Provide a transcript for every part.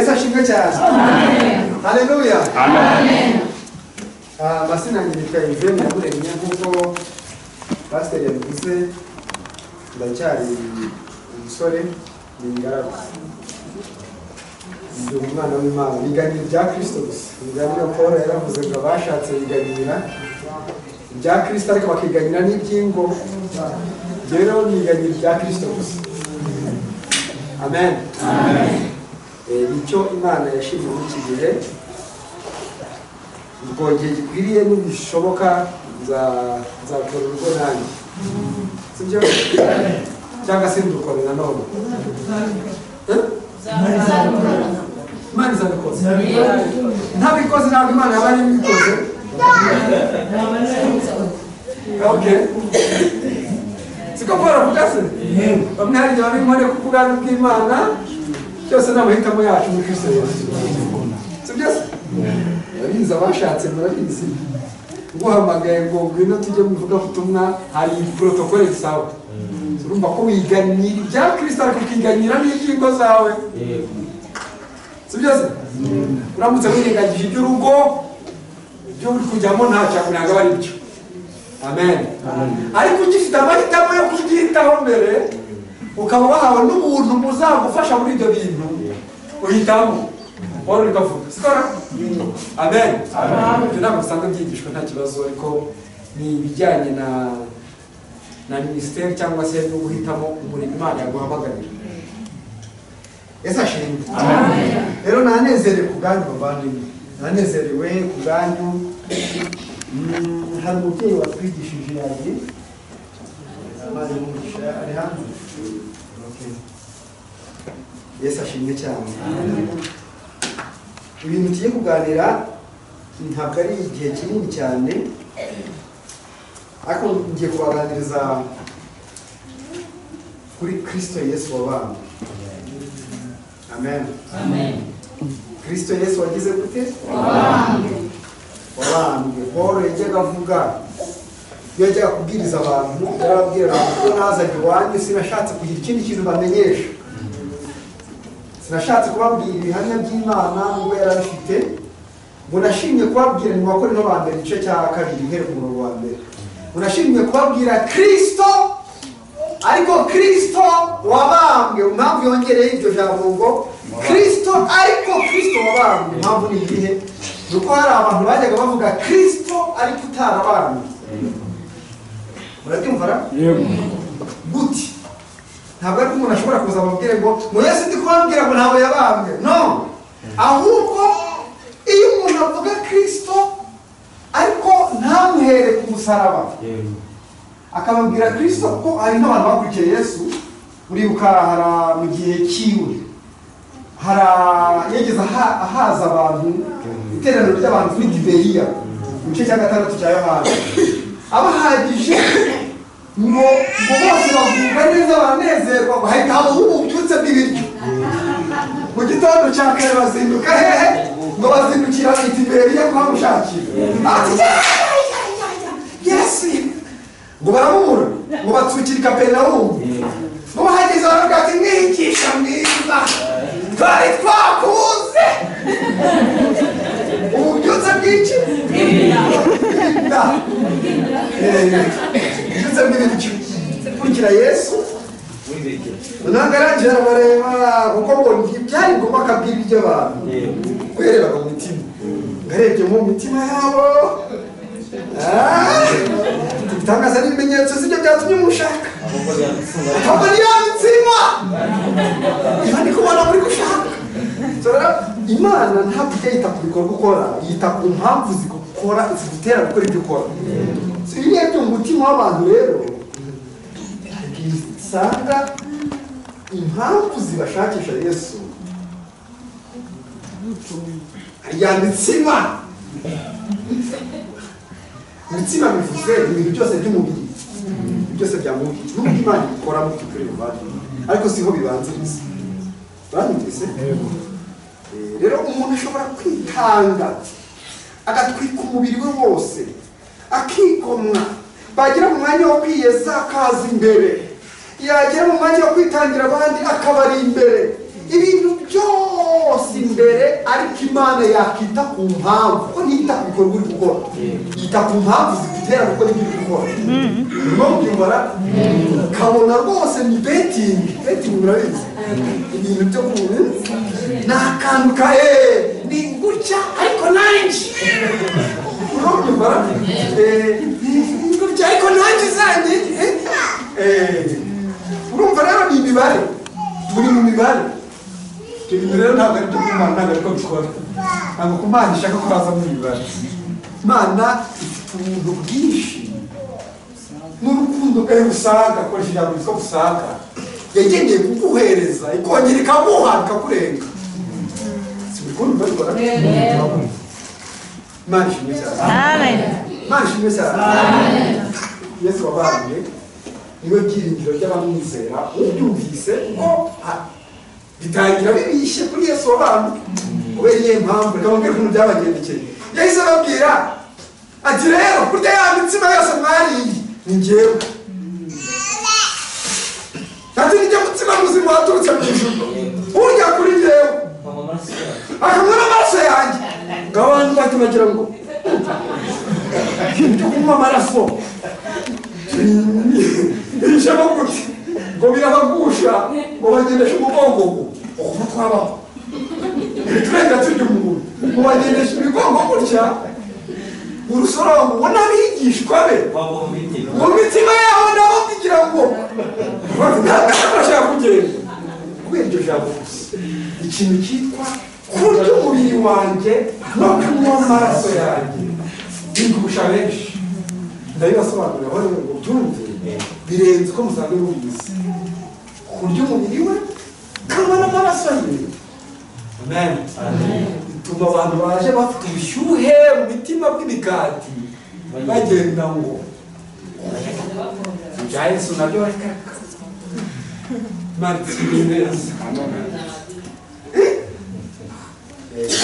chasha. Haleluya. Ah, basinangirika ibyo naburemye nk'uko pasiteri yabivuze ndacyari umusore ni ingaragu ndi umwana w'imana biganira ibya kirisito gusa biganira paul yaravuze ngo abashatse biganira ibya kirisito ariko bakiganira n'iby'ingo rero biganira ibya kirisito gusa amen Eh, nicyo imana yashimye muri iki gihe ubwogeye gikwiriye nibishoboka nza- nzakora urugo nanjye sibyo cyangwa se ndukore nanone Eh? imana izabikoze ntabikoze ntabwo imana yaba yarabikoze okay siko paul avuga se bamwe hari igihe bari impande kuko ubwami bw'imana byose ni amahitamo yacu muri kristo yesu sibyo se murabizi abashatse murabizi nguhamagaye ngo ngwino tujye mu ivugabutumwa hari porotokole zisaba urumva ko wiganira ibya kirisito ariko ukiganira n'iby'ingo zawe si byo se uramutse wirengagije iby'urugo ibyo uri kujyamo ntacyo kugira aba ari byo amen ariko ugifite amahitamo yo kubyitaho mbere ukaba wahawe n'ubuntu muzagufasha muri ibyo bintu uhitamo wari uri kuvuga sikora amen ibyo ntabwo usanga byigishwa nta kibazo ariko ni ibijyanye na na minisiteri cyangwa se no guhitamo umurimo imana yaguhamagarira ese ashimwe rero nanezerewe ku bwanyu bavandimwe nanezerewe ku bwanyu Mm, hari umubyeyi watwigishije yagiye amaze umugisha ari hano Okay. yesu ashimwe cyane ibintu tugiye kuganira ntabwo ari igihe kinini cyane ariko ngiye kubaganiriza kuri kristo yesu wabambwe amen kristo yesu wagize gute wabambwe paul yajyaga avuga iyo yajyaga kubwiriza abantu yarababwira ko nazanye iwanyu sinashatse kugira ikindi kintu bamenyesha sinashatse kubabwira ibihamya by'imana nubwo yari abifite ngo nashimye kubabwira mu bakorino ba mbere igice cya kabiri ihere ku murongo wa mbere ngo nashimye kubabwira kristo ariko kristo wabambwe impamvu yongereye iryo jambo ngo kristo ariko kristo wabambwe impamvu ni iyihe ni uko hari abantu bajyaga bavuga kristo ariko utarabambwe murabyumva ra guti ntabwo ari ko umuntu ashobora kuza amubwire ngo ngo yesu ndi kubabwira ngo ntabwo yabambwe no ahubwo iyo umuntu avuga kirisito ariko ntamuhere ku musaraba akababwira kirisito kuko hari n'abantu bakurikiye yesu uribuka hari mu gihe cyiwe hari yageze aha- ahaza abantu iteraniro ry'abantu muri gibeya mu gice cya gatandatu cya yohana abahagije ngo ngo bose bagubwa neza banezerwa bahita habaho ububyutse bw'ibiryo mu gitondo cya kare bazinduka hehe ngo bazindukira bahita imbere bijya kuhamushakira ati "Ya, ya, ya, ya, yesu ngo baramubura ngo batsukire kaperinawumu ngo bahageze baravuga ati mwigisha mwiza twari twakuze ububyutse bw'iki bw'inda ndetse n'ibindi bikurikira yesu ntabwo arangije arabareba kuko ngo byari ngombwa akabwira ibyo abantu kwerebaga mu mitima ngarebye mu mitima yabo ibitangaza n'ibimenyetso z'ibyo byatumye mushaka ahubwo ni ya mitsima iba ndi kubona muri gushaka So rero imana ntabwo ijya yita ku bikorwa ukora yita ku mpamvu zigukora zigutera gukora ibyo ukora So ibi ngibyo mu mutima w'abantu rero hari igihe usanga impamvu zibashakisha yesu ya mitsima mitsima bivuze ibintu byose by'umubiri byose bya mubiri n'ubwo imana ikora mu by'ukuri buvandimwe ariko siho bibanziriza uranyumvise Eh, rero umuntu ashobora kwitanga agatwika umubiri we wose akigomwa bagera mu mwanya wo kwiyeza akaza imbere yagera mu mwanya wo kwitangira abandi akabari imbere ibintu byose imbere ariko imana yakita ku mpamvu kuko ntiyita ku bikorwa uri gukora yita ku mpamvu zigutera gukora ibyo uri gukora urimo kubyumvara ukabona rwose ni betingi betingi murabizi ibintu byo ku ni akantu ka eee ni gutya ariko nanjye urimo kubyumvara eee ni gutya ariko nanjye zanjye eee urumva rero ni imibare turi mu mibare ibyo bintu rero ntabwo ari byo by'imana ntabwo ariko bikora ntabwo ku mana ishaka ko haza mu mibare imana ifite ubuntu bwinshi n'urukundo rwayo usanga akoresheje ijambo ryitwa usanga yagendeye kuguhereza ikongera ikaguha ikakurenga si urukundo rwo rukora imana ishimwe cyane Amen. imana ishimwe cyane yesu wabahaye niwe byiringiro ry'abamwizera ubyumvise kuko ha- bitangira bibishye kuri yesu wabantu kubera iyihe mpamvu reka mbabwire ukuntu byabagendekeye yahise ababwira ati rero kurya ya mitsima yose mwariye ni njyewe ati nijya mutsima muzima waturutse mu ijuru urya kuri njyewe akanywa n'amaraso yanjye ngo abantu bahita bagira ngo ibyo kunywa amaraso bijemo gute ngo birabagusha ngo bagendeshe umugongo ukuntu twabaho ntiturenga turya umuntu ngo bagendeshe imigongo gutya urusorongo n'abigishwa be mu mitima yabo nabo kugira ngo bashaka kugenda kubera iryo jambo gusa ikintu cyitwa kurya umubiri wanjye no kunywa amaraso yanjye bigusha benshi ndabibasobanurira aho rero ngo byumve birenze uko musanzwe mubizi kurya umubiri we kanywa n'amaraso ye amen bituma abantu baje bafite ubushyuhe mu mitima bw'imigati bagenda ngo ibya yesu nabyo bareka maritimineza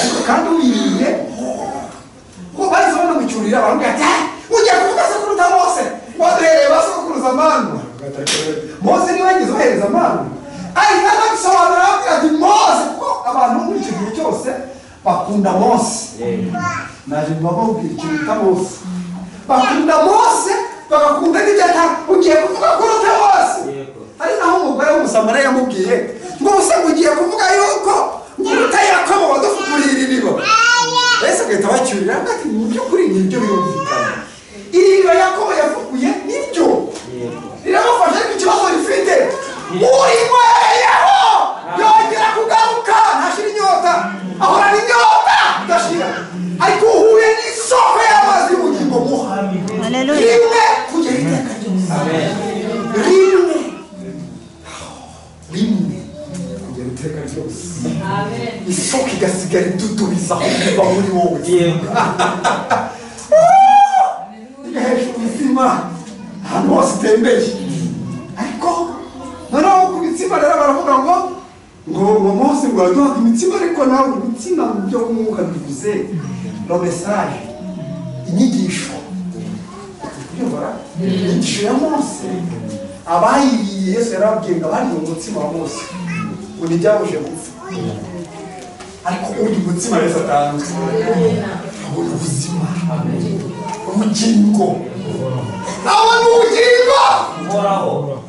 ariko kandi uyiriye ko bahise banamucyurira baramubwira ati "Eh, ujya kuvuga sekuruza mose waduhereye ba sekuruza manu mose niwe yagize uhereza manu ahita anabisobanura aramubwira ati mose kuko abantu muri icyo gihe cyose bakunda mose naje mbababwira ikintu bita mose bakunda mose bagakunda n'ibyo atari ugiye kuvuga kuruta mose ari naho umugore w'umusamariya yamubwiye ngo ubuse ngo ugiye kuvuga yuko uruta yakobo wadufunguye iririba ese agahita bacyurira ati mu by'ukuri ni ibyo birumvikana iririba yakobo yafunguye nibyo riramufasha ariko ikibazo rifite urinyweraho yongera kugaruka ntashira inyota ahorana inyota idashira ariko uhuye n'isoko y'amazi y'ubugingo muha Hallelujah. rimwe kugera iteka ryose rimwe rimwe kugera iteka ryose isoko igasigara idudubiza kuva muri wowe ijya hejuru ku mitima ahantu hose utembeye ariko noneho ku mitima rero baravuga ngo ngo ngo mose ngo uraduha imitima ariko nawe imitima mu byo mwuka bivuze no mesaje inyigisho Yumva? inyigisho ya mose abayiriye yesu yarababwiye ngo abandi ni umutsima wa mose ngo ntibyabuje gupfa ariko uyu mutsima yesu atanga abona ubuzima ubugingo abona ubugingo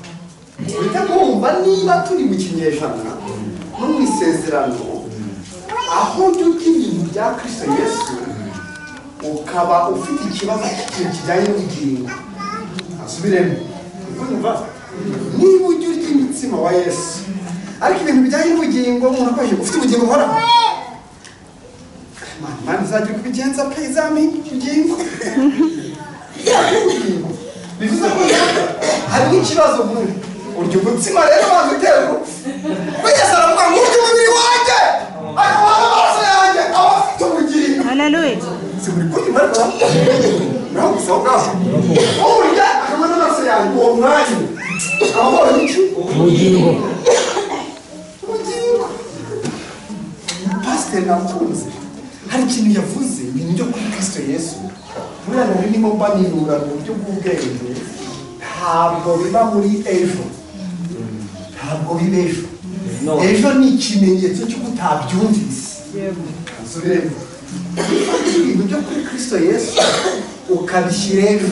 uhita mwumva niba turi mu kinyejana no mu isezerano aho ujya urya ibintu bya kirisito yesu ukaba ufite ikibazo cy'ikintu kijyanye n'ubugingo asubiremo Urumva? niba ujya urya imitsima wa yesu ariko ibintu bijyanye n'ubugingo umuntu akoresheje ufite ubugingo buhoraho Mana, Mana izajya kubigenza pe izampa ubugingo bivuze ko hari n'ikibazo nkuru urya umutsima rero banza utera urupfu wigeze aravuga ngo urya umubiri wanjye ariko waba amaraso yanjye aba afite ubugingo Hallelujah. si buri kundi marwa naho gusa aho ngaho urya akanywa n'amaraso yanjye uwo mwanya aba abonye iki ubugingo ubugingo pasiteri nakunze hari ikintu yavuze ibintu byo kuri kristo yesu buriya nari ndimo mbanirura mu buryo bw'ubwenge ntabwo biba muri ejo ntabwo biba ejo ejo ni ikimenyetso cy'uko utabyumvise subiremo ufata ibintu byo kuri kirisito yesu ukabishyira ejo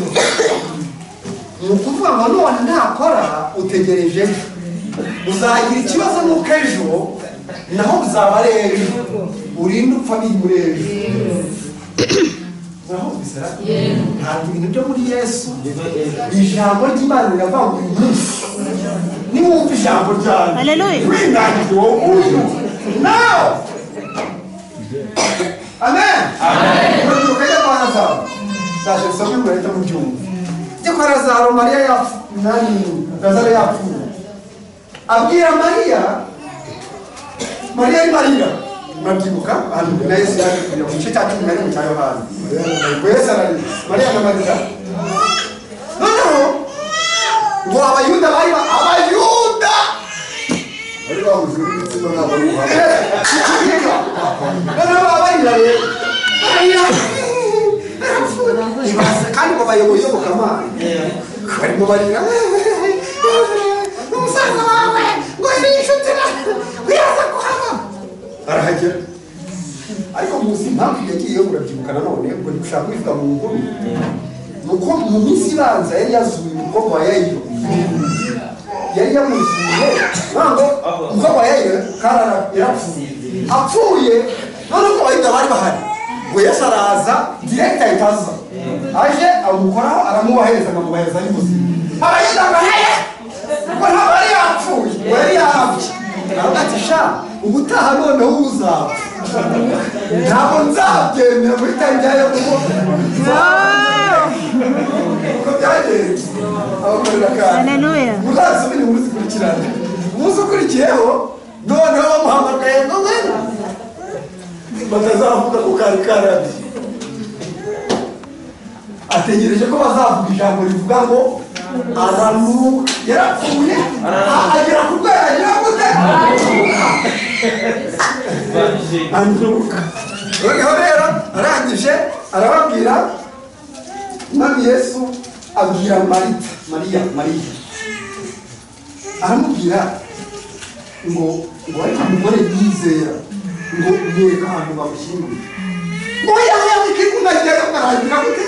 ni ukuvuga ngo none nakora utegereje ejo uzagira ikibazo nuko ejo naho uzaba ari ejo urinde upfa bimuri ejo urahumvisera ntabwo ibintu byo muri yesu ijambo ry'imana riravuga ngo uyu munsi niwumva ijambo ryanjye Haleluya. winangiwe wowe uyu nawe amen urubyiruko ajya kwa lazaro ndaje gusoma ngo leta mu byumba ajya kwa lazaro mariya yapfu nani lazaro yapfuye abwira mariya mariya ari mariya murabyibuka ahantu na yesu yaje kujya mu gice cya cumi na rimwe cya yohana ngo yesu ararira mariya na mariya noneho ngo abayuda bari ba- abayuda bari bahuze n'ibitsina ntabwo ari ubuhanga noneho baba barira rero barira barapfuye. Ibaze kandi ngo bayoboye iyobokamana barimo barira umusaza wawe ngo yari inshuti nawe wiraza kuhava arahagera ariko muzi impamvu yagiyeyo murabyibuka nanone ngo ni gushaka kubivuga mu nkuru ni uko mu minsi ibanza yari yazuye umukobwa wa yayiro yari yamuzuye ntabwo umukobwa wa yayiro karara yarapfuye apfuye none ko bahita bari bahari ngo yesu araza direkita ahita aza aje amukoraho aramubahereza akamubaheza ari muzima abayita ngo hehe ngo ntabwo yari yapfuye ngo yari yarapfuye aravuga ati sha ubutaha noneho uzapfa ntabwo nzabyemera muri tangiyayo kuko uko byagenze abakorera kandi Haleluya. muzasubire muzikurikirane umunsi ukurikiyeho noneho bamuhamagaye ngo ngwino batazavuga ko kari karabi ategereje ko bazavuga ijambo rivuga ngo aranuka yarapfuye agera ku rwego agera gute anduka noneho rero arangije arababwira mwami yesu abwira marita mariya mariya aramubwira ngo ngo ariko umugore yizera ngo yereka ahantu bamushyinguye ngo yahayabike kunagera karangika gute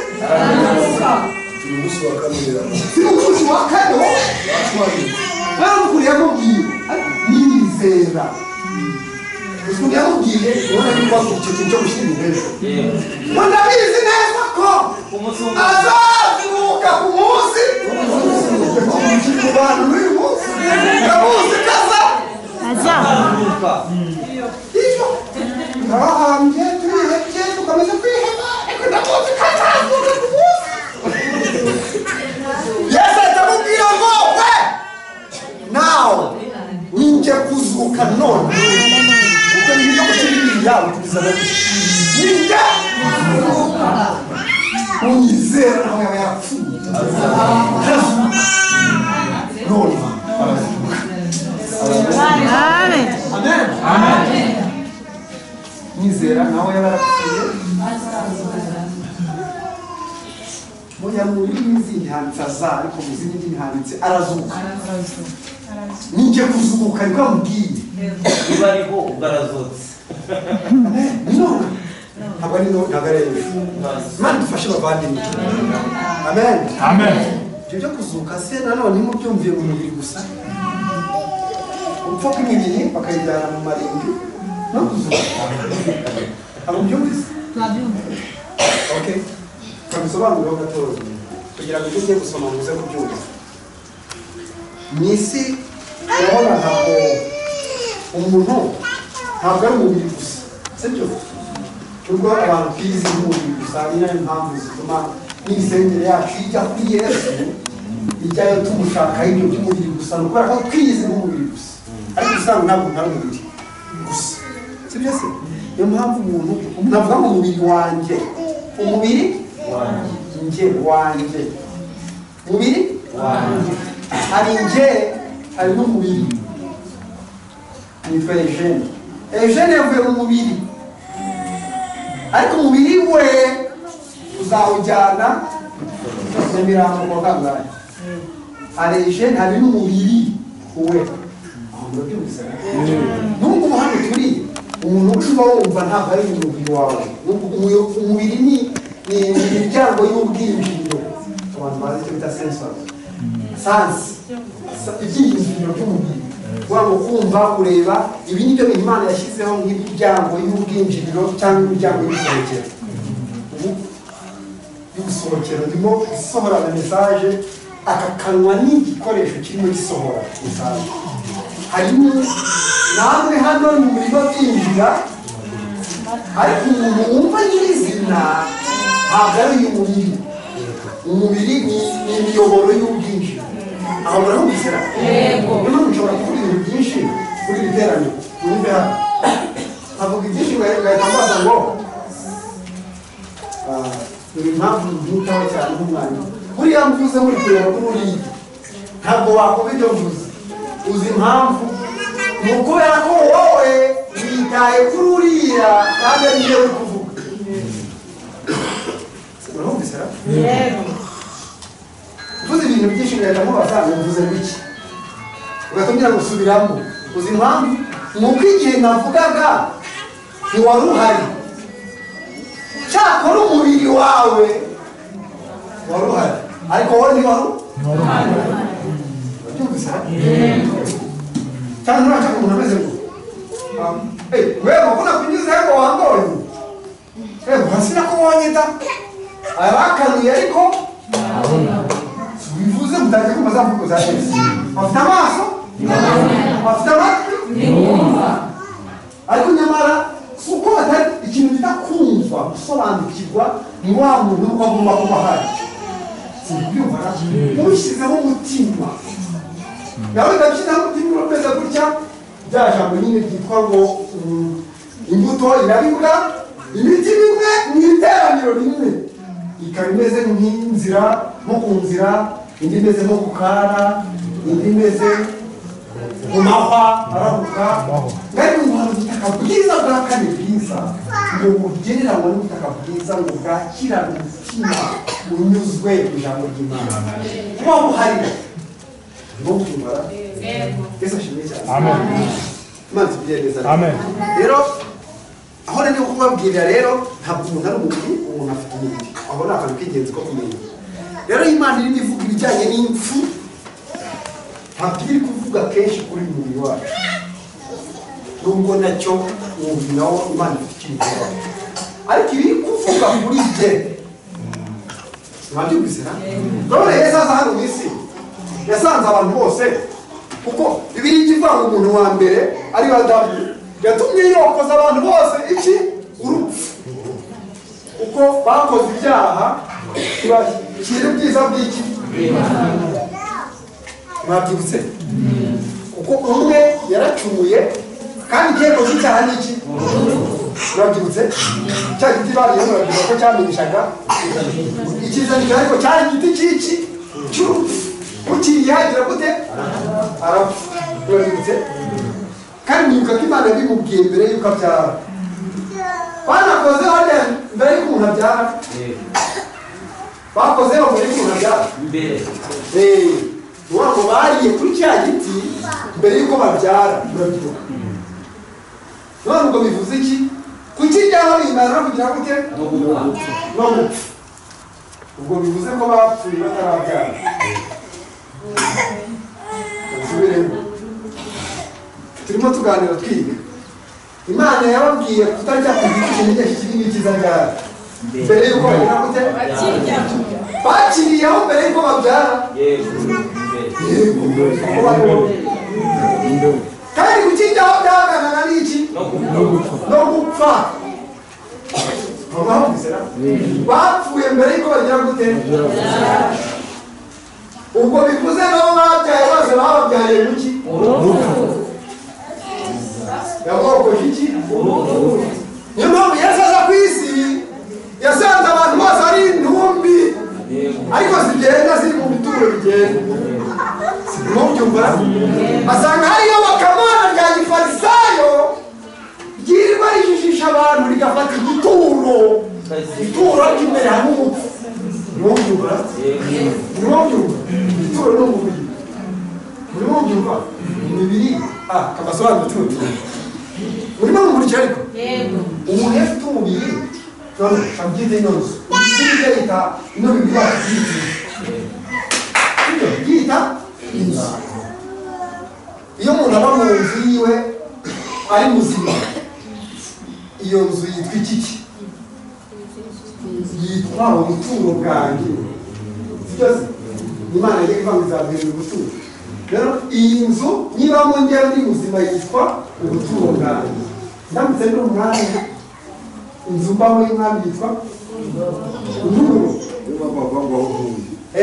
uyu munsi wa kane irarangiye. si umucuzi wa kane wowe baramukuru yamubwiye ariko yizera ukuntu yamubwiye ubona yuko icyo kintu cyo gushyira hejuru ngo ndabizi neza ko azazuka ku munsi ku bantu n'uyu munsi ndamuzi kaza Aza. iyo turabahambye turihebye tukomeza kwiheba ariko ndamuzi ko azazuka ku munsi yesu ahita amubwira ngo we nawe ninjye kuzuka none ubwo ni ibyo gushyira ibintu yawe tubizana ninjye kuzuka unyizera nawe yaba yarapfuye none arazuka Amen. nizera nawe yaba yarapfuye mujya mu rurimi zindi handitse aza ariko mu zindi ndimi handitse arazuka ninjye kuzuka nibwo amubwiye niba ariho ubwo arazutse none ntabwo ari none ntabwo ari ejo imana dufashe abavandimwe amen ibyo byo kuzuka se nanone mubyumviye mu mubiri gusa upfa kw'imibiri bakayijyana mu marenge no kuzuka ntabwo byumvise ok twabisobanurireho gatoya kugira ngo ibyo ugiye gusoma muze kubyumva mu isi urabona ntabwo umuntu ntabwo ari umubiri gusa sibyo nubwo abantu bizi nk'umubiri gusa ni nayo mpamvu zituma n'imisengere yacu ijya kuri yesu ijyayo tumushaka ibyo by'umubiri gusa ni ukubera ko twiyizi nk'umubiri gusa ariko usanga ntabwo ari umubiri gusa sibyo se niyo mpamvu umuntu umuntu avuga ngo umubiri wanjye umubiri wanjye wanjye umubiri wanjye hari njye hari n'umubiri nitwa Eugene Eugene yavuye mu mubiri ariko umubiri we uzawujyana nyamirambo kwa kangahe hari Eugene hari n'umubiri we urabyumvise n'ubwo ubu hano turi umuntu ucubaho wumva ntabwo ari mu mubiri wawe Ubu- umu- umubiri ni ni imiryango y'ubwiyumviro abantu bazi icyo bita sensory sansi Sa- ibyiyumviro by'umubiri waba kumva kureba ibi ni byo imana yashyizeho nk'imiryango y'ubwinjiriro cyangwa imiryango y'ubusohokero ubu y'ubusohokero ndimo gusohorana mesaje aka kanwa ni igikoresho kirimo gisohora mesaje harimo namwe hano mu bigo byinjira ariko umuntu wumva nyirizina ntabwo ari uyu mubiri umubiri ni ni imiyoboro y'ubwinshi aho murahumvisira yego niyo mpamvu nshobora kuvuga ibintu byinshi kuri iri teraniro mwumve hano nkavuga ibyinshi ngahita mbaza ngo ah, dore impamvu mbyitaho cyane nk'umwanya buriya mvuze muri kureba kuri uriya ntabwo wakumva ibyo mvuze uzi impamvu ni ukubera ko wowe witaye kuri uriya kandi ari byo uri kuvuga murahumvisira mvuze ibintu byinshi ngahita mubaza ngo mvuze biki ugatumira gusubiramo uzi impamvu ni uko igihe navugaga ntiwari uhari cyakora umubiri wawe wari uhari ariko wowe ntiwari uhari urabyumvise cyane nuraca umuntu ameze ngo wewe mbona kunyuze ngo wambonye wewe hasi nako wonye da arakanuye ariko bivuze mutangiye kumva za mvugo za yesu bafite amaso bafite amatwi ariko nyamara kuko batari ikintu bita kumva gusobanukirwa ni wa muntu uba agomba kuba ahari simbyumva ubishyizeho umutima nawe ugashyizeho umutima urameze gutya rya jambo nyine ryitwa ngo mm, imbuto irabibwa imiti bimwe mu iteraniro rimwe ikaba imeze nk'inzira nko ku nzira indi imeze nko ku kara indi imeze umahwa arahuka mwari muhanze ubutaka bwiza bwa kane bwiza ngo bugereranywa n'ubutaka bwiza ngo bwakirane umutima unyuzwe mu ijambo ry'imana kuba buhari no kumara yesu ashimwe cyane imana itugirire neza Amen. rero aho nari kubabwirira rero ntabwo umuntu ari umubiri umuntu afite umubiri aho ni akantu k'ingenzi ko kumenya rero imana irimo ivuga ibijyanye n'impfu ntabwo iri kuvuga kenshi kuri uyu mubiri wacu nubwo nacyo umubiri nawo imana ifite ikintu wacu ariko ibi iri kuvuga kuri jye mwabyumvise na none yesu aza hano mu isi yasanze abantu bose kuko ibiri ivuga ngo umuntu wa mbere ari adamu yatumye yokoza abantu bose iki urupfu kuko bakoze ibyaha ntibashyira ubwiza bw'iki mwabyibutse kuko umwe yaracumuye kandi igihembo cy'icyaha ni iki mwabyibutse cya giti bariye murabyibutse ko cyamenyeshaga ikiza giti ariko cyari igiti cy'iki cy'urupfu ukiriyagira gute arapfa murabyibutse kandi mwibuka ko imana yabimubwiye mbere y'uko abyara banakoze hariya mbere y'uko umuntu abyara bakozeho mbere y'uko umuntu abyara imbere ubona ngo bariye kuri cya giti mbere y'uko babyara murabyibuka none ubwo bivuze iki kukiryaho bimara kugira gute no gupfa no gupfa ubwo bivuze ko bapfuye batarabyara basubiremo turimo tuganira twiga imana yababwiye kutajya ku giti kimenyesha ikibi n'ikiza ryari mbere y'uko bagira gute bakiriyeho mbere y'uko babyara yego imbere kandi gukiryaho byaganaga n'iki no gupfa no gupfa babaho bizera bapfuye mbere y'uko bagira gute ubwo bivuze nabo babyaye bose bababyaye muki yakokoje iki niyo mpamvu yesu aza ku isi yasanze abantu bose ari intumbi ariko zigenda ziri mu bituro bigenda ntubyumva asanga hariyo bakamana rya gifarisayo ryirirwa rijijisha abantu rigafata igituro igituro cy'imbere hamwe umupfu ntubyumva yego ntubyumva igituro ni umubiri urimo urubyiruko imibiri ah kabasobanuro tundi urimo rumurikira ariko yego umuntu afite umubiri none abyite inoze umubiri yita ino bibiri bakiyita yita inzu iyo umuntu aba mu nzu yiwe ari muzima iyo nzu yitwa ikiki yitwa ubuturo bwanjye byose imana yari ivuga ngo izabwira ubuturo rero iyi nzu niba mu njyewe ndi muzima yitwa ubuturo bwanjye ndamutse ndi umwanya inzu mbamo y'umwami yitwa intururo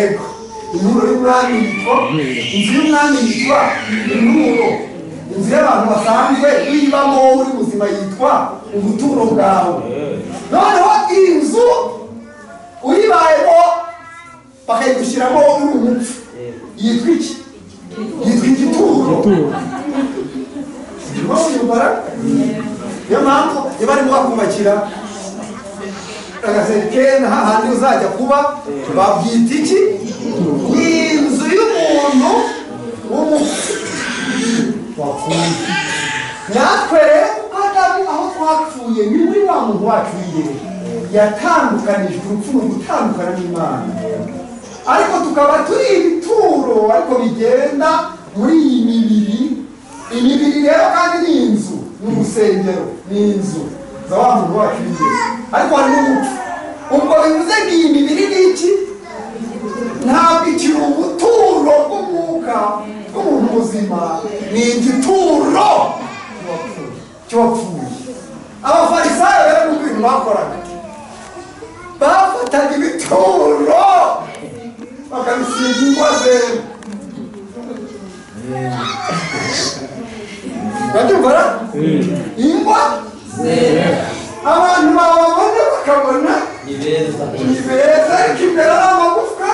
ego intururo y'umwami yitwa inzu y'umwami yitwa intururo inzu y'abantu basanzwe uyibamo wowe uri muzima yitwa ubuturo bwawe noneho iyi nzu uyibayemo bakayigushyiramo wowe uri umupfu yitwa iki yitwa igituro urimo kuyibara niyo mpamvu niba arimo bakubakira agaseke hahandi uzajya kuba babyita iki ni inzu y'umuntu w'umupfu wapfuye natwe rero adamu aho twapfuye ni muri wa muntu wacu wiyere yatandukanijwe urupfu ni ugutandukana n'imana ariko tukaba turi ibituro ariko bigenda muri iyi mibiri imibiri rero kandi ni inzu ni urusengero ni inzu za wa muntu wacu wiyere ariko hari n'umuco ubwo bivuze ngo iyi mibiri ni iki ntabwo ikiri ubuturo bw'umwuka bw'umuntu muzima ni igituro cy'uwapfuye abafarisayo rero mu bintu bakoraga bafataga ibituro bakabisiga ingwa zera babyumvara ingwa abantu bababona bakabona ni beza ni beza ariko imbere ari amagufwa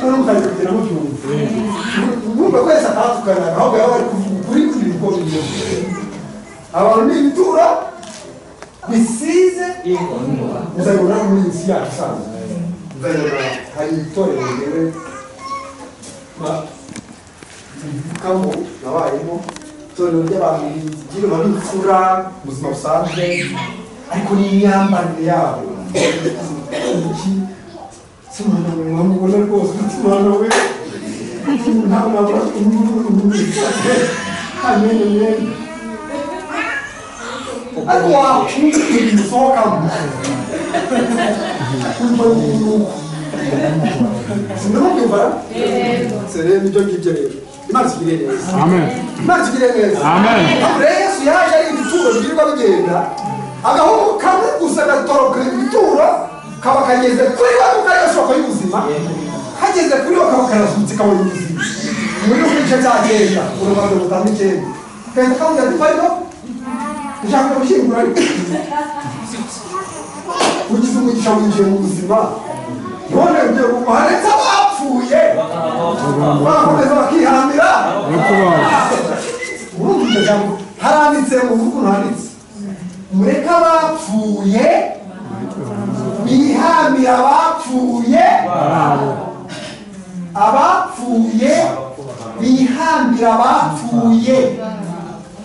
noneho mukabikubwira mubyumva mwumva kwese atatuganaga ahubwo baba bari kuvuga ukuri ku bigo bimwe abantu ni ibitura bisize muzabibona mu minsi yacu isanzwe muzabibona hari itorero ryewe mvukamo nabayemo itorero ry'abantu bigira babikura mu buzima busanzwe ariko n'imyambarire yabo iki si umuntu mubona mubona rwose umutima we ntabwo abura amenyo menshi ariko wakwita ibisohokamo kumva n'uruhu sinamubyumva rero nibyo ngibyo rero imana itugirire neza Amen. imana itugirire neza Amen. aho rero yesu yaje ari ibituro bigirirwa bigenda agahungu kamwe gusa gatoroka ibituro kaba kageze kuri wa kuko ari gashoboka y'ubuzima kageze kuri wa kaba karazutse kabonye ubuzima muri uku gice cya kenda urubanza rutanga icyenda kagenda kabuze ati pariho ushaka gushyingura ariko ugize umugisha winjiye mu buzima none ugiye kuguha ndetse abapfuye bakomeza bakiharamira Nyakubahwa. urumva iryo jambo haranditse mu vugu handitse mureke abapfuye bihamire abapfuye abapfuye bihambire abapfuye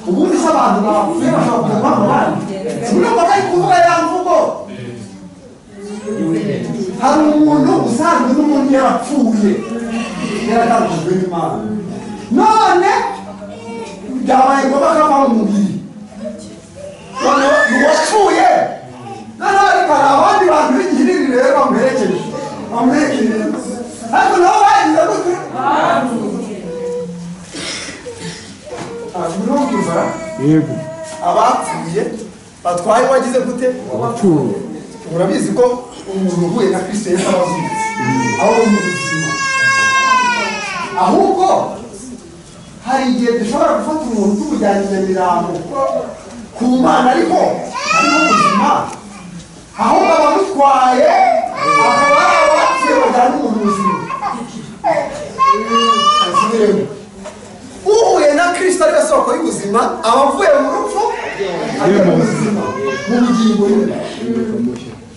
ubundi se abantu bapfuye bashobora kujya guhamba abandi simwe ngo bari kuvuga ya mvugo hari umuntu usanzwe n'umuntu yarapfuye yaratandukijwe n'imana none byabaye ngombwa ko ava mu mubiri noneho uwapfuye noneho ariko hari abandi bantu b'igihiriri rero bamuherekeje bamuherekeje ariko nabo bagize gute ntabwo urimo kwivara Yego. abapfuye batwaye wagize gute Wapfuye. urabizi ko umuntu uhuye na kristo yari abazutse aho mu buzima ahubwo hari igihe dushobora gufata umuntu tumujyana i nyamirambo ku mana ariko ariho ubuzima ahubwo abamutwaye akaba ari abapfuye bajyana umuntu ubuzima asubiremo uhuye na kristo ari we soko y'ubuzima aba avuye mu rupfu ajya mu buzima mu bugingo ye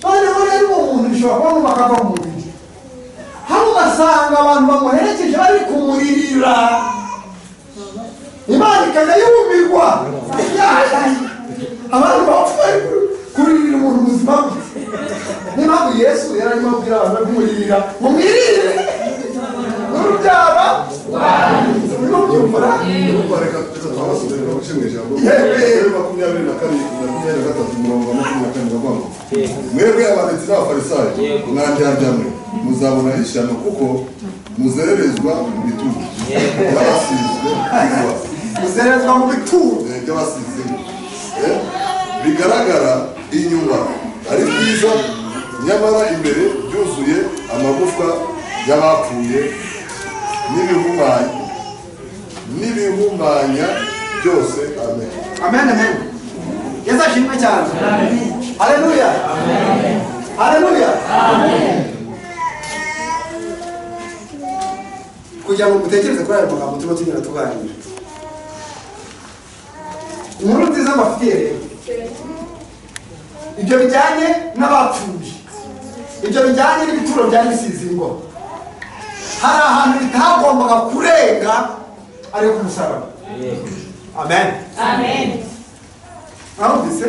noneho rero uwo muntu ushobora kubona umuntu akava mu mubiri hari asanga abantu bamuherekeje bari kumuririra imana ikajya yumirwa abantu bapfa bari kuririra umuntu ubuzima bwe niyo mpamvu yesu yari arimo abwira abantu bari kumuririra mumwirire n'urubyara urimo byumvura bareka kugeza twabasubiye ngo bace mu ijambo Yewe makumyabiri na kabiri makumyabiri na gatatu murongo wa makumyabiri na kane ndavuga ngo mwebwe abanditsi n'abafarisayo mwandyaryawe muzabona ishyano kuko muzererezwa mu bitugu by'abasizwe n'inkuba uzerezwa mu bituro Eh, by'abasizwe Eh, bigaragara inyuma ari byiza nyamara imbere byuzuye amagufwa y'abapfuye n'ibihumanya n'ibihumanya byose amen amen amen yesu ashimwe cyane haleluya haleluya kugira ngo mutekereze kuri ayo magambo turimo tunyura tuganira inkuru nziza mbafitiye rero ibyo bijyanye n'abapfuye ibyo bijyanye n'ibituro bya misizi ngo hari ahantu bitagombaga kurenga ariko ku musaraba amen mwumvise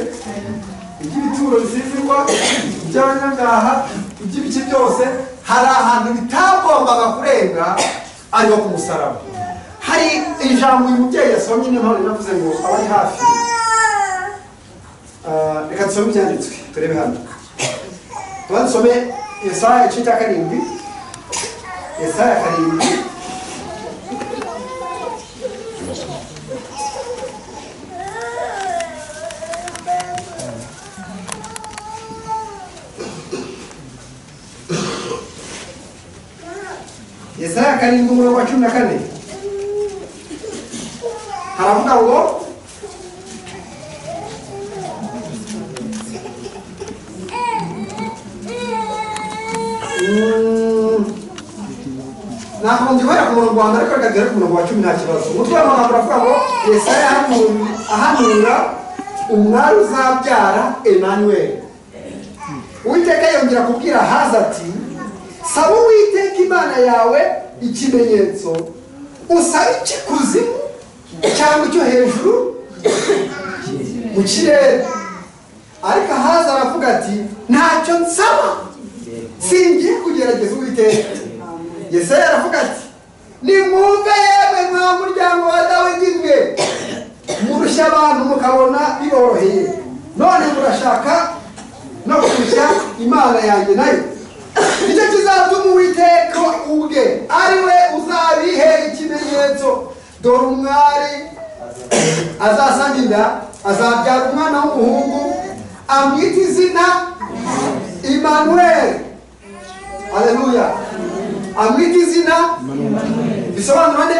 iby'ibituro bisizirwa iby'abanyangaha iby'ibiki byose hari ahantu bitagombaga kurenga ariho ku musaraba hari ijambo uyu mubyeyi yasomye niyo mpamvu navuze ngo abari hafi Ah, reka dusome ibyanditswe turebe hano tuba dusome yesaya igice cya karindwi yesaya karindwi yesaya karindwi umurongo wa cumi na kane haravuga ngo Mm. ntabwo ngihera ku murongo wa mbere ariko reka duhere ku murongo wa cumi nta kibazo umutwe w'amagambo uravuga ngo yesaya ahanu- ahanura umwari uzabyara emanuweli uwiteka yongera kubwira haza ati saba uwiteka imana yawe ikimenyetso usaba ikikuzimu cyangwa icyo hejuru mu kirere ariko ahaza aravuga ati ntacyo nsaba singiye kugerageza uwiteka yesaya aravuga ati nimwumve yewe mwa muryango wa dawidi mwe murushya abantu mukabona biboroheye none murashaka no kurusha imana yanjye nayo nicyo kizatuma uwiteka ubwe ari we uzabihera ikimenyetso dore umwari azasanga inda azabyara umwana w'umuhungu amwita izina imanuweli aleluya amwita izina bisobanura nde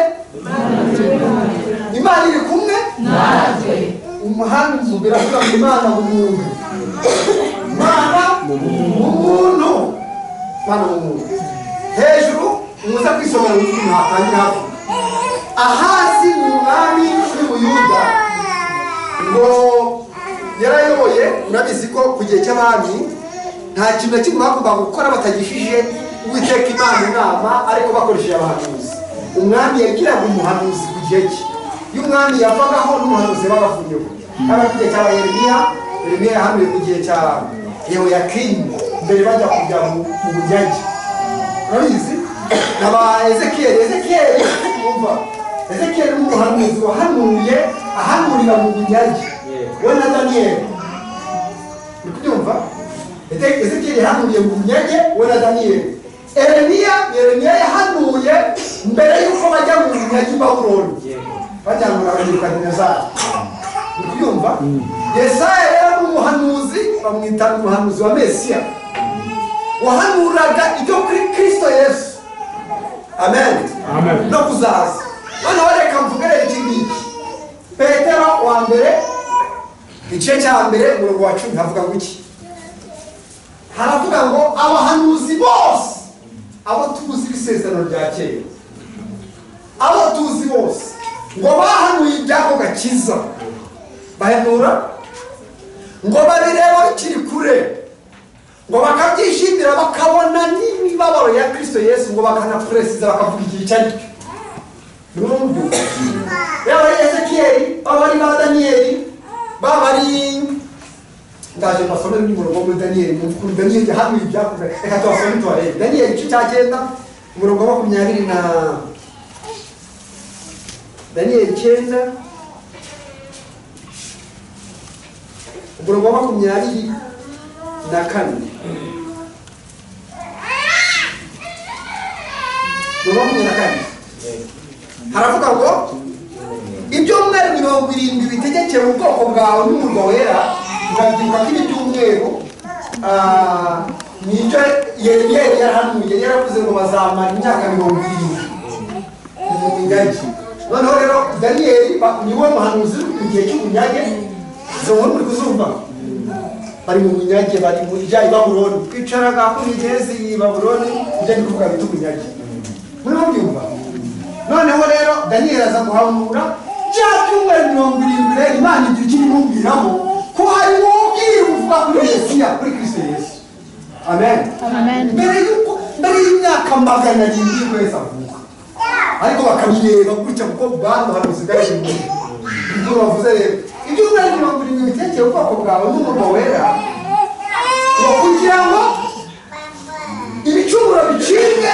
imana iri kumwe umuhanga umuntu biravuga ngo imana mu muntu imana mu muntu imana mu muntu hejuru muza kwisobanura ukuntu hatangira havuga ahazi ni umwami w'ubuyuda ngo yarayoboye murabizi ko ku gihe cy'abami nta kintu na kimwe bagombaga gukora batagishije uwiteka imana inama ariko bakoresheje abahanuzi umwami yagiraga umuhanuzi ku gihe cye iyo umwami yavagaho n'umuhanuzi babavunyeho haba ku gihe cya yeremiya yeremiya yahanuye ku gihe cya yehoyakimu mbere bajya kujya mu mu bunyage urabizi aba ezekiyeli ezekiyeli wumva ezekiyeli ni umuhanuzi wahanuye ahanurira mu bunyage we na daniyeli uri kubyumva Eze- ezekiyeli yahanuriye mu bunyage we na daniyeli eremiya eremiya yahanuye mbere y'uko bajya mu bunyage i babuloni bajyanura abanyarukadinezari uri kubyumva yesaya rero ni umuhanuzi bamwita umuhanuzi wa mesiya wahanuraga ibyo kuri kirisito yesu amen Amen. no kuzaza noneho reka mvugere iki ngiki petero wa mbere igice cya mbere umurongo wa cumi havuga ngo iki haravuga ngo abahanuzi bose abo tuzi isezerano rya kera abo tuzi bose ngo bahanuye iby'ako gakiza bahanura ngo babireba bikiri kure ngo bakabyishimira kwizera bakabona n'imibabaro ya kristo yesu ngo bakanakuresiza bakavuga igihe icyo ari cyo nurumva yaba ari ezekiyeli baba ari ba daniyeli baba ari ndaje mbasome n'umurongo muri daniyeli mukuru daniyeli hamwe ibyakozwe reka tubasome tubarebe daniyeli igice cya cyenda umurongo wa makumyabiri na daniyeli icyenda umurongo wa makumyabiri na kane umurongo wa makumyabiri na kane haravuga ngo ibyo mwari mirongo irindwi bitegekera ubwoko bwawe n'umurwa wera murabyibuka ko ibi by'umweru ah, nibyo yeremiya yari yarahanuye yari yaravuze ngo bazamara imyaka mirongo irindwi mu migari noneho rero daniyeli ba- ni we muhanuzi uri mu gihe cy'ubunyage izo nkuru muri kuzumva bari mu bunyage bari mu bijya i babuloni twicaraga ku migezi i babuloni ibyo ndi kuvuga bita ubunyage murimo byumva noneho rero daniyeli aza guhanura bya byumweru mirongo irindwi rero imana igira icyo imubwiraho ko harimo ubwiru buvuga kuri mesiya kuri kristo yesu amen Amen. mbere y'uko mbere y'imyaka magana arindwi y'ukwezi avuka ariko bakabireba gutya kuko bwana hari busigaye inyuma ibyo bavuze rero ibyumweru mirongo irindwi bitekeye ubwoko bwawe n'umurwa wera ngo kugira ngo ibicumuro bicibwe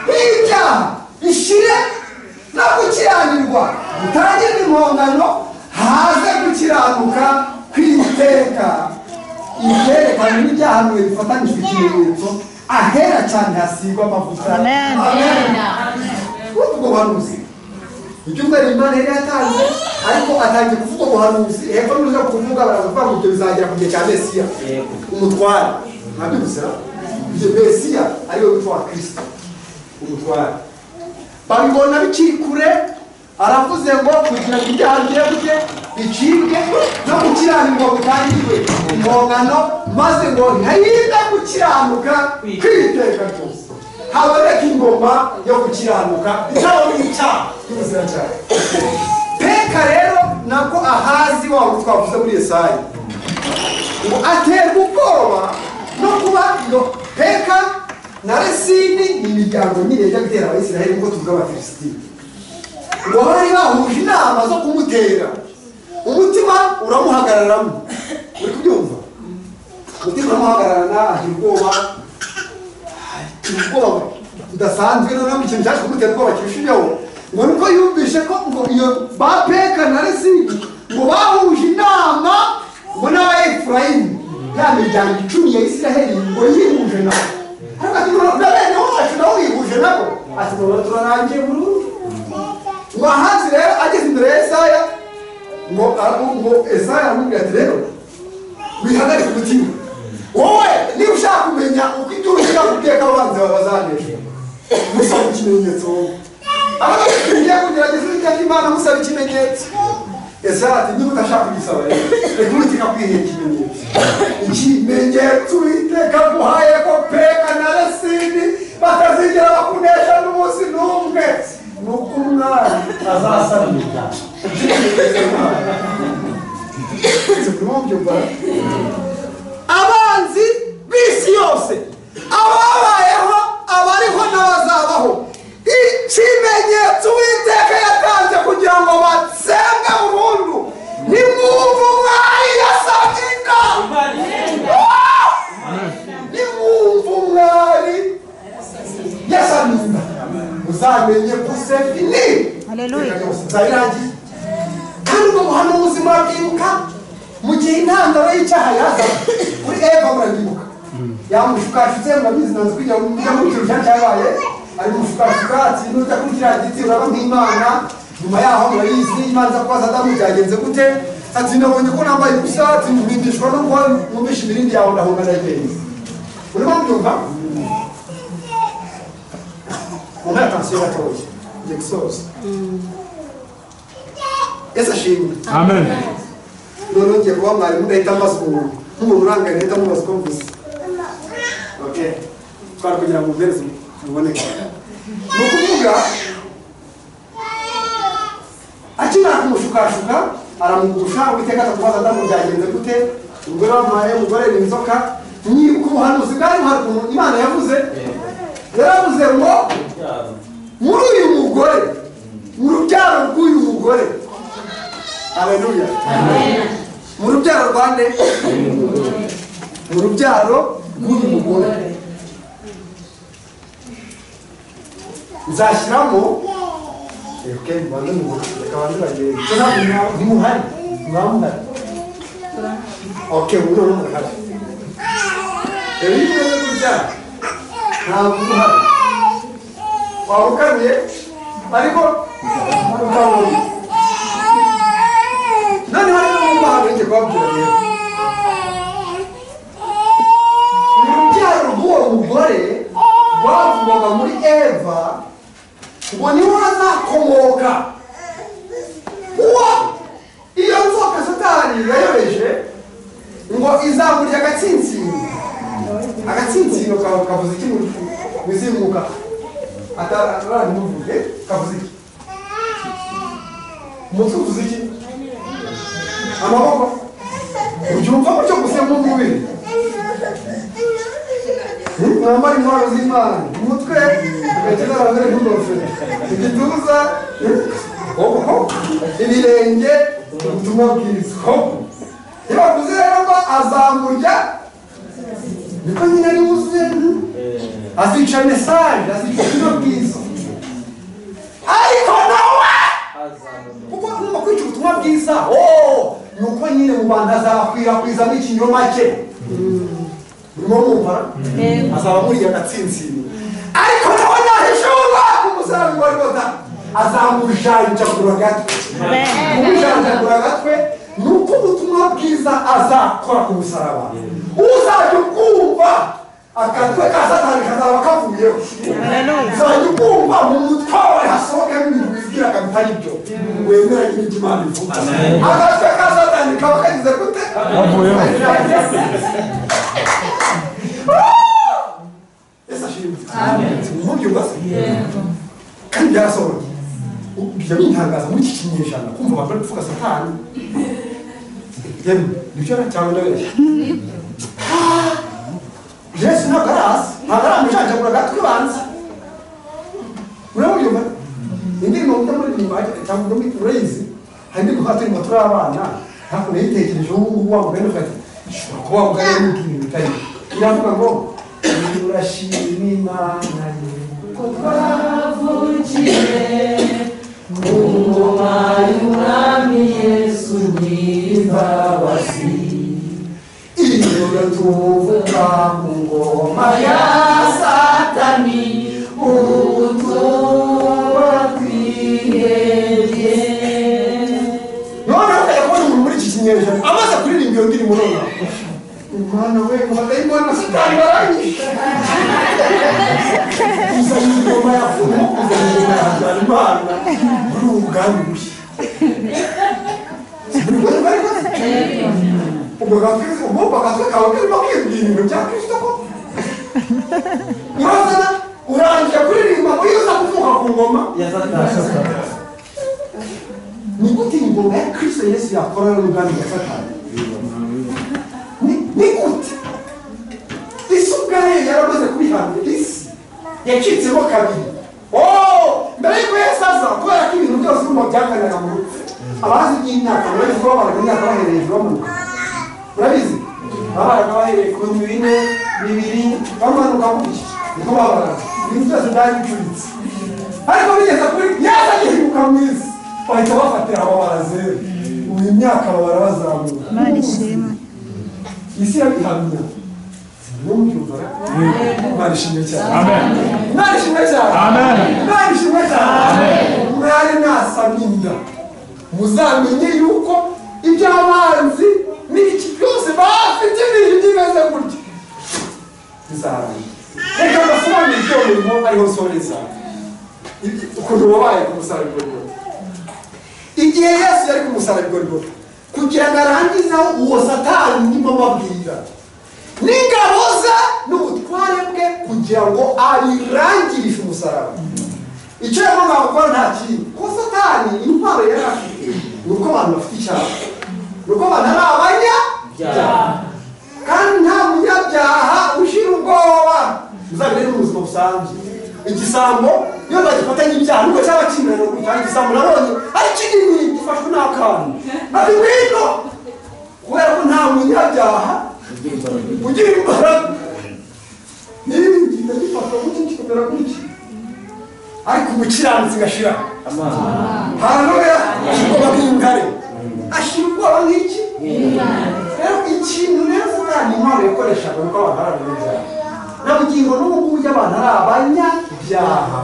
n'ibyaha bishire no gukiranirwa bitangirwe impongano haze gukiranuka kw'iteka ibyerekana n'ibyahanuwe bifatanijwe ikimenyetso ahera cyane hasigwa amavuta Amen. ubwo buhanuzi ibyumweru imana yari yatanze ariko atangiye kuvuga ubuhanuzi hepfo n'uza kuvuga baraza kuvuga ngo ibyo bizagera ku gihe cya mesiya umutware ntabyo gusa ibyo mesiya ariwe witwa wa kirisito umutware babibona bikiri kure aravuze ngo kugira ngo ibyaha byebwe bicibwe no gukiranirwa gutangirwe impongano maze ngo ntayida gukiranuka kwiteka ryose haboneka ingoma yo gukiranuka ntabona icyaha cy'ubuziracyari peka rero nabwo ahazi waba twavuze muri yesayi ngo aterwa ubwoba no kuba ngo peka na resini ni imiryango nyine yajya gutera abayisiraheli nk'uko tuvuga abafilisitini ngo bari bahuje inama zo kumutera umutima uramuhagararamo uri kubyumva umutima uramuhagararana agira ubwoba agira ubwoba budasanzwe noneho mu kintu cyaje kumutera ubwoba kirusha ibyobo ngo nuko yumvishe ko ngo iyo ba peka na resini ngo bahuje inama ngo n'aba efurayimu ya miryango icumi ya isiraheli ngo yihuje nabo ariko ati ngo na bene wacu nawe wihuje nabo ati ngo turarangiye burundu ngo ahazi rero ageze imbere ya esaya ngo ngo esaya aramubwira ati rero wihagarike umutima wowe niba ushaka kumenya uko ituru ushaka guteka abanzi bawe bazaneshwa musaba ikimenyetso wowe abantu tugiye kugerageza ibyo imana musaba ikimenyetso esaya ati niba udashaka kugisaba rero reka uwiteka kwihera ikimenyetso ikimenyetso uwiteka aguhaye ko peka na resini batazigera bakunesha n'umunsi n'umwe ni uko umwari azasanirwa abanzi b'isi yose ababayeho abariho n'abazabaho ikimenyetso uwiteka yatanze kugira ngo batsembwe burundu nimwumva umwari yasabye inama nimwumva umwari yasabye inama muzamenye ko se ni Haleluya. zabirangiye kandi ubwo buhanuzi murabwibuka mu gihe intandaro y'icyaha yaza kuri eva murabyibuka yamushukashutse murabizi nanze kujya mu mujya muri icyo cyaha cyabaye ari mushukashuka ati nuta kuri kiriya giti uraba nk'imana nyuma yaho murabizi imana iza kubaza adamu byagenze gute ati nabonye ko nambaye ubusa ati mpindishwa no kuba mwumvisha imirindi yawe ndahunga ndagenzi urimo mbyumva mu mpera tansiyo gatoya ngiye gusoza yesu ashimwe Amen. noneho ngiye kuba mwarimu ndahita mbaza umuntu nk'umuntu urangaye ndahita mubaza uko mvuze okay twari kugira ngo mubereze muboneke ni ukuvuga akimara kumushukashuka aramugusha uwiteka aza kubaza adamu byagenze gute umugore wamuhaye umugore ni inzoka ni ubuhanuzi bwari buhanuzi hari ukuntu imana yavuze yaravuze ngo muri uyu mugore mu rubyaro rw'uyu mugore aleluya mu rubyaro rwa nde mu rubyaro rw'uyu mugore nzashyiramo reka banze mu reka banze bagere cyo ntabwo ntimuhari ntibamuhari oke ubu noneho murahari rero iyo umaze kubyara ntabwo uba uhari waba ukaruye ariko ukabona noneho rero niba habenge kubabwira rero ni urubyaro rw'uwo mugore rwavugwaga muri eva ngo niwe hazakomoka uwo iyo nzoka satani yayobeje ngo izamurya agatsinsino agatsinsino ka- kavuze iki muri bizinguka atarabimuvuge kavuze iki umutwe uvuze iki amaboko ubyumva gutyo gusa mu mubiri mwambara intwaro z'imana umutwe agakiza abagore nk'ingofero igituza ho, ho, ibirenge ubutumwa bwiza ho. iyo bavuze rero ngo azamurya niko nyine ari wuzuye azica mesaje azica ubutumwa bwiza ariko nawe kuko numa kwica ubutumwa bwiza oh, ni uko nyine mu bantu azabakwirakwiza n'ikinyoma cye urimo mwumva azaba muri agatsintsini ariko nawe nahishurwa ku musambi wa rwota azamujanjagura agatwe kumujanjagura agatwe ni uko ubutumwa bwiza azakora ku musaraba uzajya ukumva akatwe ka satani kazaba kavuyeho uzajya ukumva mu mutwe wawe hasohokamo ibintu wibwiraga bitari byo wemera n'ibyo imana ivuga agatwe ka satani kaba kagize gute Kavuyeho. Yesu ashimwe. Mubyumva se? Kandi byarasohoye. Bijya bintangaza muri iki kinyejana kumva abantu bari kuvuga satani. Yemwe, nibyo yari cyangwa ndabeshya. Ah! Yesu ntabwo ari hasi, ntabwo ari amujanjagura agatwe banza. Urabyumva? Indirimbo mvuga muri iyi mbage cyangwa muri urayizi, hari indirimbo nka turimo turi abana, hakuno yitekereje ubu wa mugani ufite. Ishobora kuba ubwari bw'ibintu bitari. Iravuga ngo urashima Imana ye ko iyo tuvuga ku ngoma ya satani ubu tuba twihebye noneho ukajya kubona umuntu muri iki kinyejana amaze kuririmba iyo ndirimbo nonaha imana we abadayimoni satani baranyishe kuzana ingoma ya fumo kuzana ingoma ya habyarimana muri ubu bwami bushya buri wese bari bazi ubwo bakristo ubwo bakatwe kawe karimo kwibwira ibintu bya kristo ko urazana urangiye kuririmba ngo iyo uza kuvuka ku ngoma ni gute ingoma ya kristo yesu yakora n'ubwami bwa satani Ni- ni gute isi ubwayo yaramaze kubihanira isi yacitsemo kabiri Oh, mbere y'uko yesu aza kubera ko ibintu byose urumva byakaniraga mu rupfu abazi by'imyaka bari kuba abantu imyaka bahereye hejuru bamanuka urabizi abana bahereye ku bihumbi bine bibiri bamanuka gutya niko babaraga ibintu byose byari bicuritse ariko bigeze kuri yaza gihinguka mu isi bahita bafatira babara zeru ubu imyaka babara bazamuka Imana ishimwe. isi yabihamya numubyumvara imana ishimwe cyane imana ishimwe cyane imana ishimwe cyane mwari mwasamye inda muzamenye yuko iby'abanzi n'iki byose bafite ibintu byimeze gutya bizarangira reka mbasobanurire ibyo murimo ariho soreza ukuntu wabaye ku musarabigorigori igihe yesu yari ku musarabigorigori kugira ngo arangizeho uwo satani ndimo ababwira n'ingabo ze n'ubutware bwe kugira ngo abirangirishe umusaraba icyo yagombaga gukora nta kindi kuko satani intwaro yari afite ni uko abantu bafite icyaha ni uko abantu ari abanyabyaha kandi nta munyabyaha ushira ubwoba busanzwe igisambo iyo bagifatanye ibyaha nubwo cyaba kimerera gutanga igisambo nabonye ari kinini gifashwe n'akantu ati ngwino kubera ko nta munyabyaha ugira imbaraga niba igenda gifata gutya kikamera gutya ariko umukiranutsi gashira haleluya ashirwa nk'intare ashira ubwoba nk'iki rero ikintu rero vuga ni impano yakoreshaga nuko abantu ari abanyabyaha na bugingo n'ubu ngubu iyo abantu ari abanyabyaha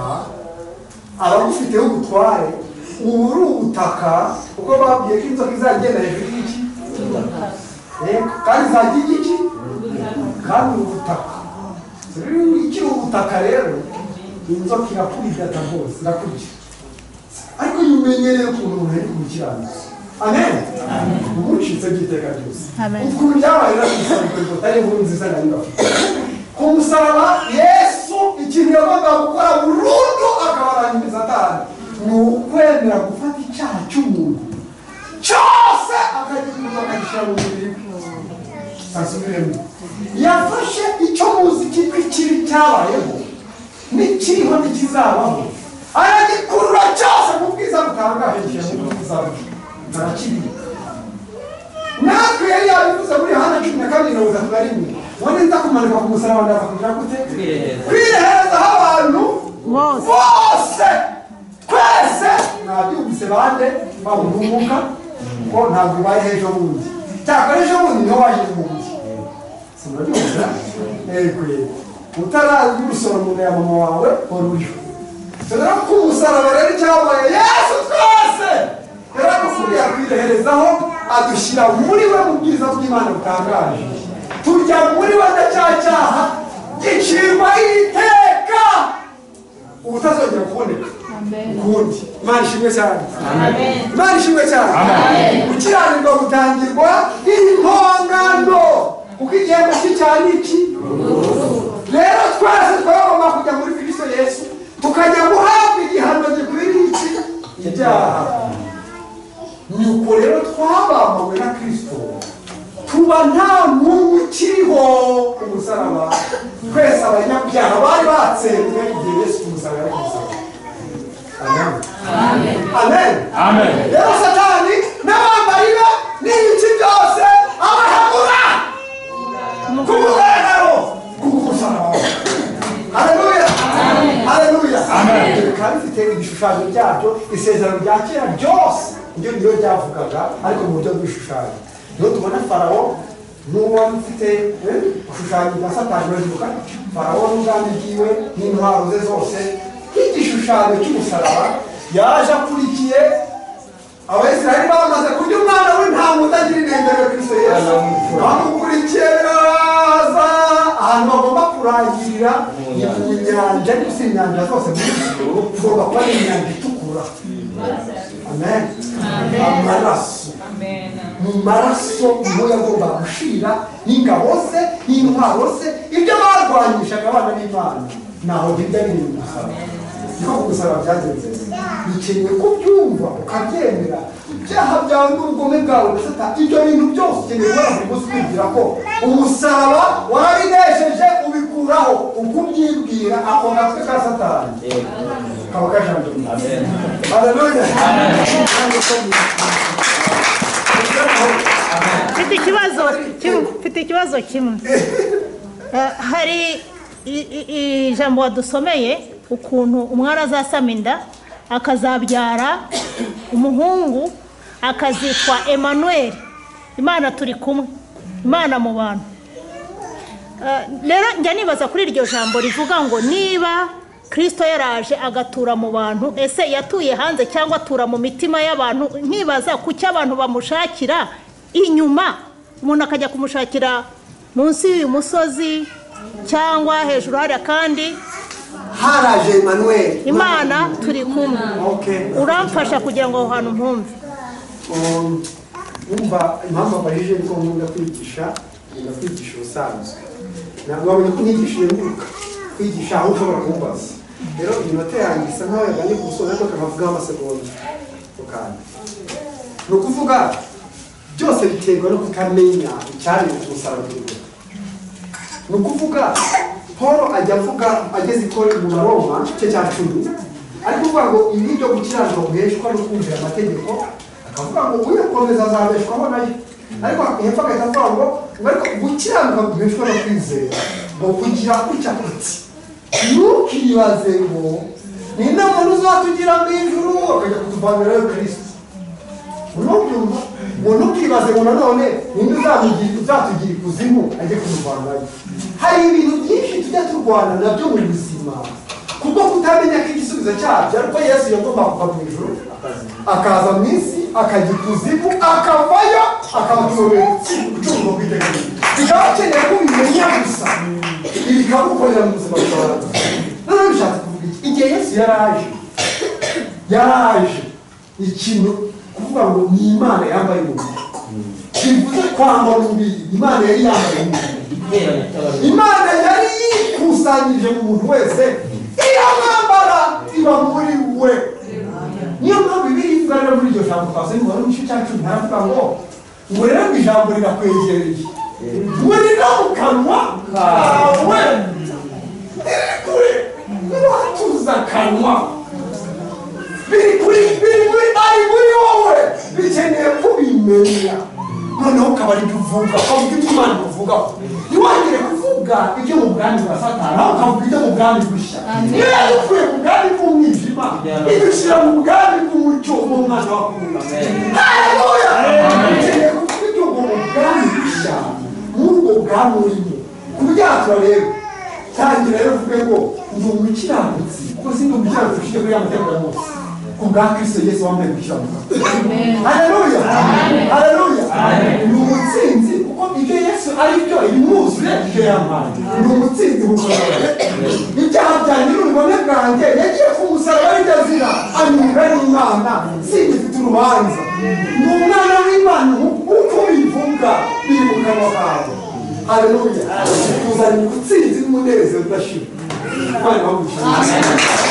abagufiteho ubutware ubu uri ubutaka kuko babwiye ko inzoka izagenda hejuru y'iki Yego, kandi izajya ijya iki kandi ubutaka rero ikiri ubutaka rero inzoka irakurigata rwose irakurya ariko iyo umenyereye ukuntu umuntu ari kumukiranutsa amen umucitse by'iteka ryose Amen. ukuntu byabaye rero atari inkuru nziza nari ndafite ku musaraba yesu ikintu yagomba gukora burundu akabarangiza atari ni ukwemera gufata icyaha cy'umuntu cyose akagikunda akagishyira mu mubiri we asubiremo yafashe icyo muzi kitwa ikibi cyabayeho n'ikiriho ntikizabaho aragikurura cyose mu bwiza butangaje bw'ubuzabwe arakibika natwe yari yabivuze muri yohana cumi na kabiri mirongo itatu na rimwe uwo neza kumanuka ku musaraba ndaza kugira gute kwireherezaho abantu Bose. bose twese mwabyumvise bande bamuhumuka ko ntabwo bari ejo bundi cyakora ejo bundi niho waje bundi sinabyumva yego yego utarazi urusoro umuntu ya mama wawe wari uriho dore ko umusaraba rero cyabaye yesu twese yaradukuriye akwireherezaho adushyira muri we mu bwiza bw'imana butangaje tujya muri we ndacyacyaha gicirwa iteka ubutazongera kuboneka ukundi imana ishimwe cyane imana ishimwe cyane gukiranirwa gutangirwa impongano kuko igihembo cy'icyaha ni iki rero twese twagomba kujya muri kristo yesu tukajya guhabwa igihano gikwiriye iki ibyaha nuko rero twabambwe na kristo tuba nta n'umwe ukiriho ku musaraba twese abanyabyaha bari batsembwe igihe yesu ku musaraba ari ku musaraba amen amen Amen. rero satani n'abambari be n'ibice byose abahagura ku mugaragaro ku musaraba haleluya haleluya bikaba bifite ibishushanyo byabyo isezerano rya kera ryose ibyo ni byo ryavugaga ariko mu buryo bw'ibishushanyo niho tubona farawo n'uwo mfite eh, gushushanya bya satani baravuga farawo n'ubwami bwiwe n'intwaro ze zose nk'igishushanyo cy'umusaraba yaje akurikiye abisirayeli bamaze kurya umwana w'intama utagira inenge ya kristo yesu bamukurikiye biraza ahantu bagomba kurangirira ni ku nyanja ariko si inyanja zose muri ugomba kuba ari inyanja itukura amen amaraso mu maraso niho yagomba gushira n'ingabo ze n'intwaro ze ibyo barwanyishaga abana b'imana ntaho bijya biri mu musaraba niko kugusaba byagenze ukeneye ko ubyumva ukabyemera ibyaha byawe n'ubugome bwawe na satani ibyo bintu byose ukeneye kubona buri munsi kwibwira ko umusaraba warabinesheje ubikuraho ukubyibwira ako gatwe ka satani kaba kajanje mu nda. Haleluya. mfite ikibazo kimwe mfite ikibazo kimwe Eh, hari i- i- i- ijambo wadusomeye ukuntu umwana azasama inda akazabyara umuhungu akazitwa emmanuel imana turi kumwe imana mu bantu Eh, rero njya nibaza kuri iryo jambo rivuga ngo niba kirisito yaraje agatura mu bantu ese yatuye hanze cyangwa atura mu mitima y'abantu nkibaza ku cyo abantu bamushakira inyuma umuntu akajya kumushakira munsi y'uyu musozi cyangwa hejuru hariya kandi Haraje Emmanuel. imana turi kumwe Okay. uramfasha kugira ngo aho hantu mpumve Um, wumva impamvu abajije ni uko nkunda kwigisha nkunda kwigisha ubusanzwe ntabwo wabonye ko nyigisha nyiruka kwigisha aho ushobora kumbaza rero iminota yanjye isa nkaho yaganiye ku musozi ariko akavugaho amasegonda ukanda ni ukuvuga byose biterwa no kutamenya icyaremwe ku musaraba w'iwe ni ukuvuga paul ajya avuga ageze i kori mu baroma igice cya cumi ariko uvuga ngo ibi byo gukiranuka guheshwa no kumvira amategeko akavuga ngo uyakomeza azabeshwaho nayo ariko hepfo agahita avuga ngo ariko gukiranuka guheshwa no kwizera ngo kugira gutya kuti ntukibaze ngo ni muntu uzatugira mu ijuru akajya kutuvanirayo kirisiti unobyumva ngo ntukibaze ngo nanone ninde uzamugira uzatugira ikuzimu ajye kurwanayo hari ibintu byinshi tujya turwana nabyo mu buzima kuko kutamenya ko igisubizo cyabyo ari uko yesu yagomba kuva mu ijuru akaza mu isi akajya ikuzimu akavayo akabatorera gucungwa kw'itegeko bikaba bikeneye ko ubimenya gusa ibi bikagukorera mu buzima bwawe noneho bishatse kuvuga iki igihe yesu yari aje yaraje ikintu kuvuga ngo ni imana yambaye umubiri bivuze kwambara umubiri imana yari yambaye umubiri imana yari yikusanyije mu muntu wese iramwambara iba muri we niyo mpamvu ibiri ivuga muri iryo jambo twavuze ngo wari igice cya cumi haravuga ngo ubu rero ngo ijambo rirakwegereye we rino mu kanwa kawe riri kure n'uwatuza akanwa biri kuri biri muri ari muri wowe bikeneye kubimenya noneho ukaba ari byo uvuga ukavuga ibyo imana ivugaho ntiwongere kuvuga ibyo mu bwami bwa satani aho ukavuga ibyo mu bwami bushya iyo yagukuye mu bwami bw'umwijima igushyira mu bwami bw'umucyo w'umwana wa kumva haleluya bikeneye kuvuga ibyo mu bwami bushya muri ubwo bwami urimo ku byatura rero tangira rero uvuge ngo ndi umukiranutsi kuko si ndi umukiranutsi ushize kuri ya mategeko ya mose ku bwa kristo yesu wambaye gukiranuka haleluya haleluya ni umutsinzi kuko ibyo yesu ari byo imwuzuye ibyo yampaye ni umutsinzi bukomeye ibyaha byanjye n'ubugome bwanjye yagiye ku musaraba aribyo azira anyurwa n'imana singifite urubanza ni umwana w'imana uko bivuga biri mu kanwa kawe haleluya tuzanye ubutsinzi n'umunezero udashira imana ibagushimire